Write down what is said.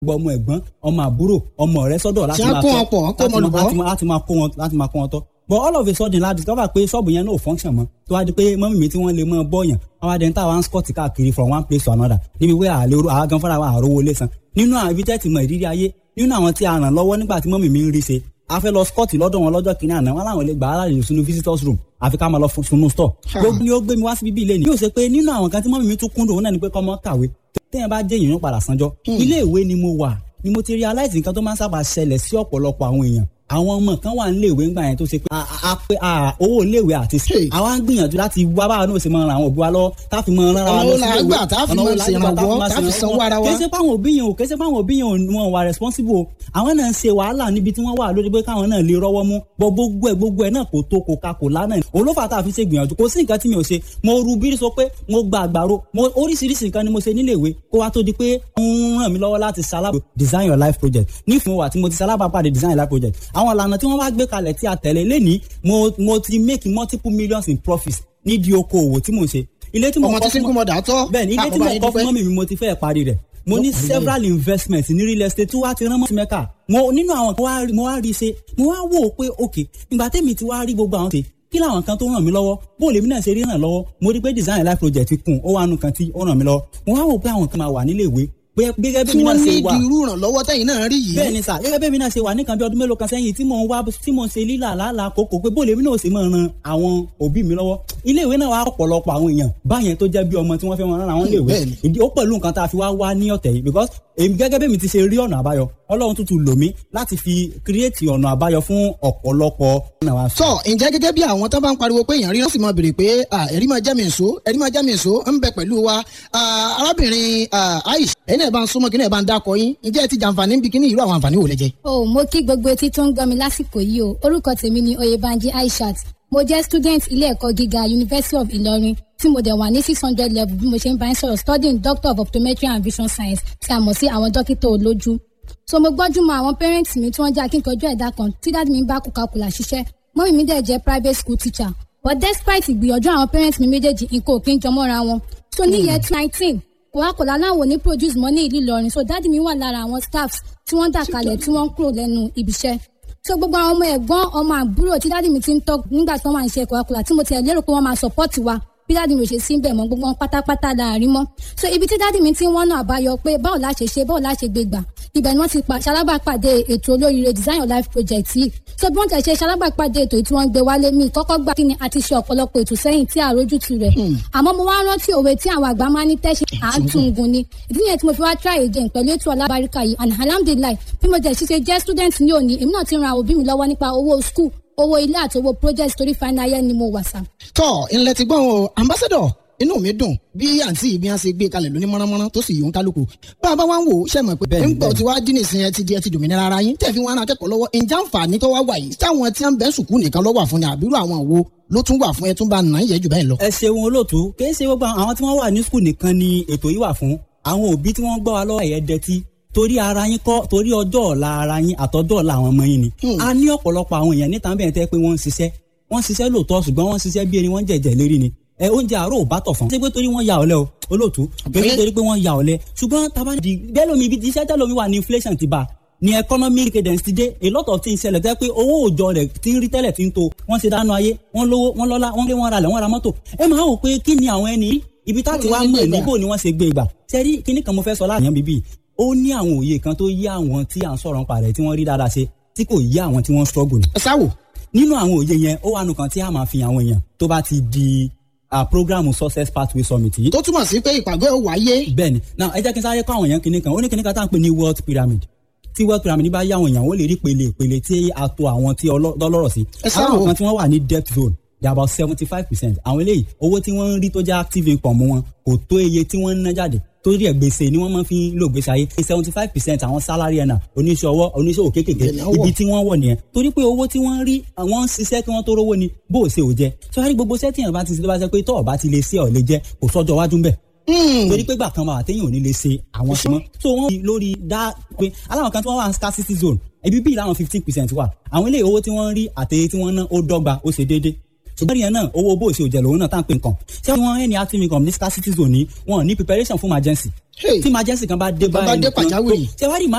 gbọ́ ọmọ ẹ̀gbọ́n ọmọ àbúrò ọmọ ọ̀rẹ́ sọ́dọ̀ láti Tí wọ́n máa kó tọ́- wọn pọ̀, wọ́n kó láti wọn máa- lùbọ́. láti máa- láti máa kó wọn láti máa kó wọn tọ́ but all of a sudden la discover pé ṣọ́ọ̀bù yẹn náà ò function mọ́ tó wá di pé mọ́mí mi tí wọ́n lè mọ́ bọ́ọ̀yàn àwọn adẹ́ni táwa ń scott káàkiri from one place to another níbi pé àlè àwa gan fúnra wa àrówó lé san nínú àwọn ibi tẹ́tì mọ ìrírí ayé nínú àwọn tí a ràn lọ́wọ́ nígbà tí mọ́mí mi ń rí ṣe a fẹ́ lọ scott lọ́dọ̀ wọn lọ́jọ́ kìíní àná wọn làwọn lè gbà á láàyè sínú visitors room àfi ká máa lọ fún sunu store gbogbo ni ó gbé mi wá sí bíbí ilé ni yóò ṣe pé nínú àwọn kan tí mọ́mí mi tún kúndùn òun náà ni pé kọ́mọ kàwé téèyàn bá jẹ́ èèyàn padà sanjọ́ ilé ìwé ni mo wà ni mo ti realize nǹkan tó máa ń sábà ṣẹlẹ̀ sí ọ̀pọ̀lọpọ̀ àwọn èèyàn àwọn ọmọ kan wà nílé ìwé ńgbà yẹn tó ṣe pé a- a- a pé a- owó iléèwé àti sí Hey. àwa ń gbìyànjú láti wá báwa náà ṣe máa ran àwọn òbí wa lọ tá a fi máa ran ara wa Ọ̀nà lọ wo sí la iléèwé. gbà tá a fi Ọ̀nà wo máa la gbà tá a fi ṣèrànwọ́, máa tá a fi ṣèrànwọ́. sanwó ara wa? kì í ṣe pé àwọn òbí yẹn ò kì í ṣe pé àwọn òbí yẹn ò wọn wà responsible o àwọn náà ń ṣe wàhálà níbi tí wọ́n wà lórí pé káwọn náà lè rọ́wọ́ mú bọ́ gbogbo ẹ̀ gbogbo ẹ̀ náà kò tó kò ka kò lánàá òun ló fà tá a fi ṣe gbìyànjú kò sí nǹkan tí mi ò ṣe mo ru bírí sọ pé mo gba àgbàro mo oríṣiríṣi nǹkan ni mo ṣe nílé ìwé kó wá tó di pé ń ràn mí lọ́wọ́ láti ṣalábà design your life project nífun wa tí mo ti ṣalábà pàdé design your life project àwọn ìlànà tí wọ́n wá gbé kalẹ̀ tí a tẹ̀lé lẹ́ni mo mo ti make multiple millions in profits nídìí okòòwò tí mo ṣe ilé tí mo ọmọ kọ́ tí single fún mother tọ́ bẹ́ẹ̀ ni ilé tí mo àkọ́bá yín kọ́ fún dúpẹ́. mọ́mì mi mo ti fẹ́ parí rẹ̀ mo ní several investments ní real estate tí wàá ti rán mọ́tì mẹ́ka mo nínú àwọn kan wá rí- mo wá rí i ṣe mo wá wò ó pé ok ìgbà tẹ́mi ti wá rí gbogbo àwọn ṣe kí làwọn kan tó ràn mí lọ́wọ́ bó lèmi náà ṣe rí ràn lọ́wọ́ mo rí pé design life project kùn ó wà nù kan tí ó ràn mí lọ́wọ́ mo wá wò pé àwọn kan máa wà nílé ìwé pé gẹ́gẹ́ bí tí mi wọ́n náà ní ṣe wà ìdí irú ìrànlọ́wọ́ tẹ̀yìn náà rí yìí. bẹ́ẹ̀ ni sà gẹ́gẹ́ bẹ́ẹ̀ mi náà ṣe wà nìkan bí ọdún mélòó kan sẹ́yìn tí mò ń wá tí mò ń ṣe lílà lálàá kókó pé bó lèmi náà ṣe máa ran àwọn òbí mi lọ́wọ́ ilé ìwé náà wà ọ̀pọ̀lọpọ̀ àwọn èèyàn báyẹn tó jẹ́ bí ọmọ tí wọ́n fẹ́ máa rán àwọn ilé ìwé bẹ́ẹ̀ ni. ìdí ó pẹ̀lú nǹkan tá a fi wá wá ní ọ̀tẹ̀ yìí because èmi gẹ́gẹ́ bẹ́ẹ̀ mi ti ṣe rí ọ̀nà àbáyọ ọlọ́run tuntun lò mí láti fi kírètì ọ̀nà àbáyọ fún ọ̀pọ̀lọpọ̀ ọ̀nà wa. tọ ǹjẹ́ gẹ́gẹ́ bí àwọn tó bá ń pariwo pé èèyàn rí wọ́n sì máa béèrè pé ah, ẹ̀rí máa jẹ́ mi èso ẹ̀rí máa jẹ́ mi èso ń bẹ pẹ̀lú wa Ah, arábìnrin ah, Aisha ẹ̀yin náà bá ń súnmọ́ kí náà bá ń dákọ yín ǹjẹ́ ẹ ti jàǹfààní bí kíní irú àwọn àǹfààní wò lẹ jẹ. o mo kí gbogbo etí tó ń gbọ́ mi lásìkò yìí o orúkọ tèmi ni oyèbánjí aishat mo jẹ́ student ilé ẹ̀kọ́ gíga university of ìlọrin tí mo dẹ̀ wà ní six hundred level bí mo ṣe ń bá ń sọ̀rọ̀ studying doctor of optometry and vision science tí a mọ̀ sí àwọn dókítà olójú so mo gbọ́jú mọ àwọn parents mi tí wọ́n jẹ́ akíkanjú ẹ̀dá kan tí dáàdi mi bá kúkakùlà ṣiṣẹ́ mọ́mí mi dẹ̀ jẹ́ private school teacher but despite ìgbìyànjú àwọn parents mi méjèèjì nǹkan ò kí ń jọmọ́ra wọn so ní year nineteen coca-cola láwọn ò ní produce mọ́ ní ìlú ìlọrin so dáàdi mi wà lára àwọn staffs tí wọ́n dà kalẹ̀ tí wọ́n ń kúrò lẹ́nu ibiṣẹ́ so gbogbo àwọn ọmọ ẹ̀gbọ́n ọmọ àbúrò tí dáàdi mi ti ń tọ́ nígbà tí wọ́n máa ń ṣe coca-cola tí mo ti ẹ̀ lérò pé wọ́n máa support wa bí dáàdi mi ò ṣe sí bẹ̀ mọ́ gbogbo wọn pátápátá láàrin mọ́ so ibi tí dáàdi mi ti ń wọ́nà àbáyọ pé báwo la ṣe ṣe báwo la ṣe gbé gbà ibẹ̀ ni wọ́n ti pa ṣalábàápàdé ètò olóríire design your life project yìí so bí wọ́n ti ṣe ṣalábàápàdé ètò yìí tí wọ́n ń gbé wálé mi kọ́kọ́ gbà kí ni a ti ṣe ọ̀pọ̀lọpọ̀ ètò sẹ́yìn tí àrójútu rẹ̀ àmọ́ mo wá rántí òwe tí àwọn àgbà máa ní tẹ́ṣe àátúngun ni ìdí nìyẹn tí mo fi wá try again pẹ̀lú ètò alábàríkà yìí and alhamdulilayi bí mo jẹ́ ṣiṣẹ́ jẹ́ student ní òní èmi náà ti ran àwọn òbí mi lọ́wọ́ nípa owó school owó ilé àti owó project torí final year ni mo wà sá. tọ ńlẹ ti gbọ́n o ambassador inú mi dùn bí àǹtí bí wọ́n ṣe gbé kalẹ̀ lóní mọ́nàmọ́ná tó sì yòó kálukú bá a bá wá ń wò ó ṣe mọ̀ pé Bẹ́ẹ̀ni, ń gbọ́ bẹ́ẹ̀ni. tí wàá dín nìsín ẹ ti di ẹ ti dòmìnira ara yín tẹ̀ fi wọn akẹ́kọ̀ọ́ lọ́wọ́ ǹjẹ́ àǹfààní tó wá wà yìí táwọn tí wọ́n bẹ́ sùkúù nìkan lọ́wọ́ àfúnni àbírú àwọn wo ló tún wà fún ẹ tún bá nà ń yẹ jù bẹ́ẹ̀ lọ. ẹ ṣeun olóòtú kì í ṣe gbogbo àwọn tí wọ́n wà ní skul nìkan ni ètò yìí wà fún àwọn òbí tí wọ́n gbọ́ wa lọ́wọ́ ẹ̀yẹ dẹtí torí ara yín kọ́ torí ọjọ́ ọ̀la ara yín àtọ́jọ́ ọ̀la àwọn ọmọ yín ni a ní ọ̀pọ̀lọpọ̀ àwọn èèyàn níta bẹ́ẹ̀ tẹ́ pé wọ́n ń ṣiṣẹ́ wọ́n ń ṣiṣẹ́ lóòótọ́ ṣùgbọ́n wọ́n ń ṣiṣẹ́ bí ẹni wọ́n ń jẹ̀jẹ̀ lérí ni ẹ oúnjẹ àárọ̀ ò bá tọ̀ fún. ṣé pé torí wọ́n ya ọ̀lẹ o olóòtú pé torí pé wọ́n ya ọ̀lẹ ṣùgbọ́n taba di bẹ́lómi ibi iṣẹ́ tẹ́lómi wà ní inflation ti bá ní economic cadence ti dé a lot of things ṣẹlẹ̀ tẹ́ pé owó òòjọ́ rẹ̀ ti ń rí tẹ́lẹ̀ ti ń to wọ́n ṣe dáná ayé wọ́n lówó wọ́n lọ́lá wọ́n lé wọ́n ra lẹ̀ wọ́n ra mọ́tò ẹ máa wò pé kí ni àwọn ẹni ibi tá ti wá mọ̀ níbo ni wọ́n ṣe gbé gbà sẹ́rí kíní kan mo fẹ́ sọ láàyàn bíbí ó ní àwọn òye kan tó yí àwọn tí à ń sọ̀rọ̀ nípa rẹ̀ tí wọ́n rí dáadáa ṣe tí kò yí àwọn tí wọ́n struggle ni ẹ sáwò nínú àwọn òye yẹn ó wà nù kan tí a máa fi àwọn èèyàn tó bá ti di ah, programu success pathway summit yìí tó túmọ̀ sí pé ìpàgọ́ ẹ̀ wáyé bẹ́ẹ̀ni now ẹ jẹ́ kí n sáré kọ́ àwọn èèyàn kìnìún kan ó ní kìnìún kan tá à ń pè ní wealth pyramid tí wealth pyramid bá yá àwọn èèyàn ó lè rí pele ìpele tí a to àwọn tí ọlọ́- lọ́lọ́rọ̀ sí Ẹ sáà àwọn wò. kan tí wọ́n wà ní debt zone they are about seventy five percent àwọn eléyìí owó tí wọ́n ń rí tó jẹ́ active income wọn kò tó iye tí wọ́n ń ná jáde torí ẹ̀ gbèsè ni wọ́n máa fi ń lò gbèsè ayé seventy five percent àwọn salary earner oníṣòwò oníṣòwò kéékèèké Ibẹ̀ ni wọ́n wọ̀. ibi tí wọ́n wọ̀ nìyẹn torí pé owó tí wọ́n ń rí àwọn ń ṣiṣẹ́ kí wọ́n tó rówó ni bó o ṣe ò jẹ́ sọ́wọ́n gbogbo sẹ́tìyàn bá ti ṣe tó bá ṣe pé tọ́ ọ̀ bá ti lè ṣe ọ̀ lè jẹ́ kò sọ́jọ́ wájú ń bẹ̀ torí pé gbà kan máa téèyàn ò ní lè ṣe àwọn ṣe mọ́ so wọ́n fi lórí dá pé aláwọn kan tí wọ́n wà ní scarcity zone ibi bíi láwọn fifteen percent wà àwọn ilé owó tí wọ́n ń rí àtẹ̀yẹ tí wọ́n ná ó dọ́gba ó ṣe déédéé ṣùgbọ́n ìyẹn náà owó bó ṣe òjẹ̀ lòun náà tá à ń pè nǹkan ṣé wọ́n ẹni active income ní scarcity zone ní wọn ò ní preparation fún emergency Hey. tí emergency kan bá dé Tó bá báyìí dé nìkan- pàjáwìrì. ṣé wàá rí